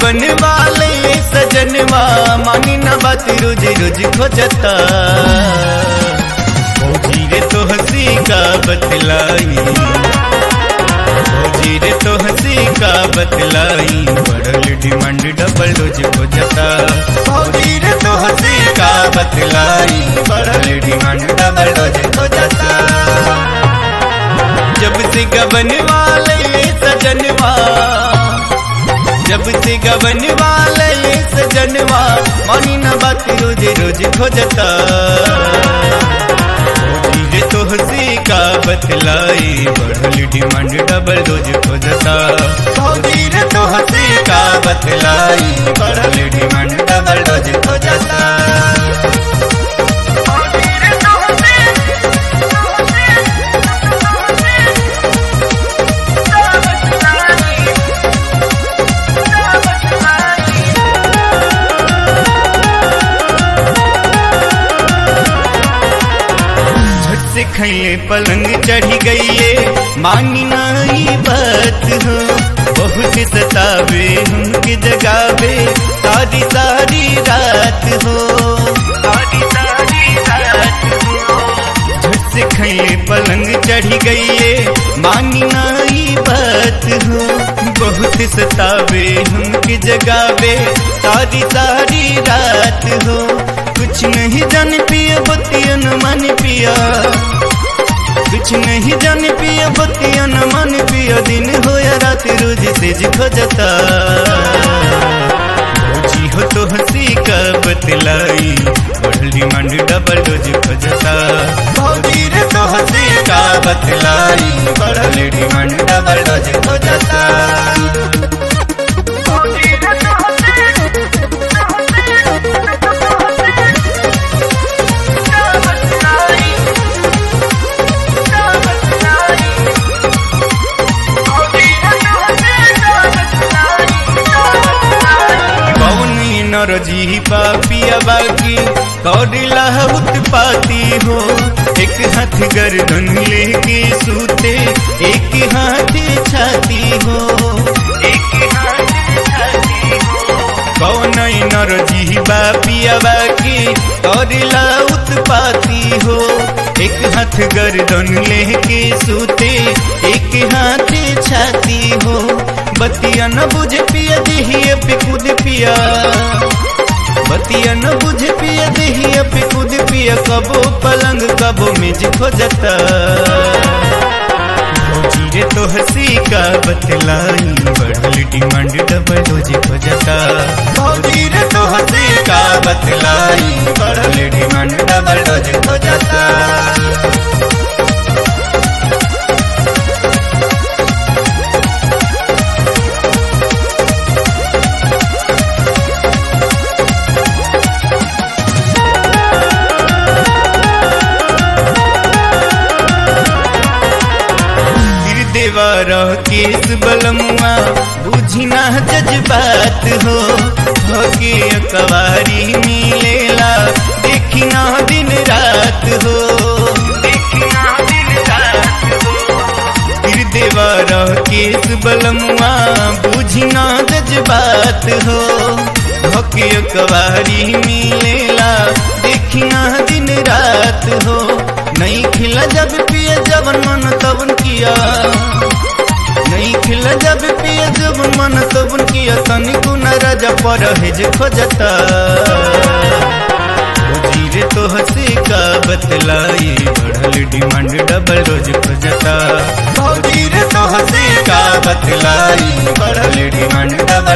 गबन वाले सजनवा मानी न बात रोज रोज खोजता फौजी रे तो हंसी का बतलाई फौजी रे तो हंसी का बतलाई बढ़ल डिमांड डबल रोज खोजता फौजी रे तो हंसी का बतलाई बढ़ल डिमांड डबल रोज खोजता जब से गबन वाले सजनवा जब से गबन वाले सजनवा मानी न बात रोज रोज खोजता धीरे तो हंसी का बतलाई बढ़ल डिमांड डबल रोज खोजता धीरे तो हंसी का बतलाई बढ़ल डिमांड डबल रोज खोजता झट से खैले पलंग चढ़ी गईए मानी नाई बात हो बहुत सतावे हमके जगावे सारी सारी रात हो सारी सारी रात हो झट से खैले पलंग चढ़ी गईए मानी नाई बात हो बहुत सतावे हमके जगावे सारी सारी रात हो कुछ नहीं जान पिया बतिया न मन पिया कुछ नहीं जान पिया बतिया न मन पिया दिन हो या रात रोज से खोजता भौजी हो तो हंसी का बतलाई बढ़ल डिमांड डबल रोज खोजता भौजी रे तो हंसी का बतलाई बढ़ल डिमांड डबल रोज खोजता कौनी नरजी पापिया बाकी कौडिला उत्पाती हो एक हाथ गर्दन लेके सूते एक हाथ छाती हो एक हाथ छाती हो कौन नरजी बापिया बाकी कौडिला उत्पाती हो एक हाथ गर्दन लेके सूते एक हाथ छाती हो बतिया न बुझ पिया दिहिए पे कूद पिया बतिया न बुझ पिया दिहिए पे कूद पिया कबो पलंग कबो मेज खोजता रे तो हंसी का बतलाई बढ़ल डिमांड डबल रोज खोजता भौजी रे तो हंसी का बतलाई बढ़ल डिमांड डबल रोज खोजता देवर केस बलमुआ बुझी ना जज्बात हो होके कवारी मिलेला देखी ना दिन रात हो देखी ना दिन रात हो फिर देवर केस बलमुआ बुझी ना जज्बात हो होके कवारी मिलेला देखी ना दिन रात हो नहीं खिला जब पिए जब मन तबन किया नहीं खिला जब पिए जब मन तबन किया तनिको न राजा पर हेज खोजता धीरे तो हंसी का बतलाई बढ़ल डिमांड डबल रोज खोजता धीरे तो हंसी का बतलाई बढ़ल डिमांड डबल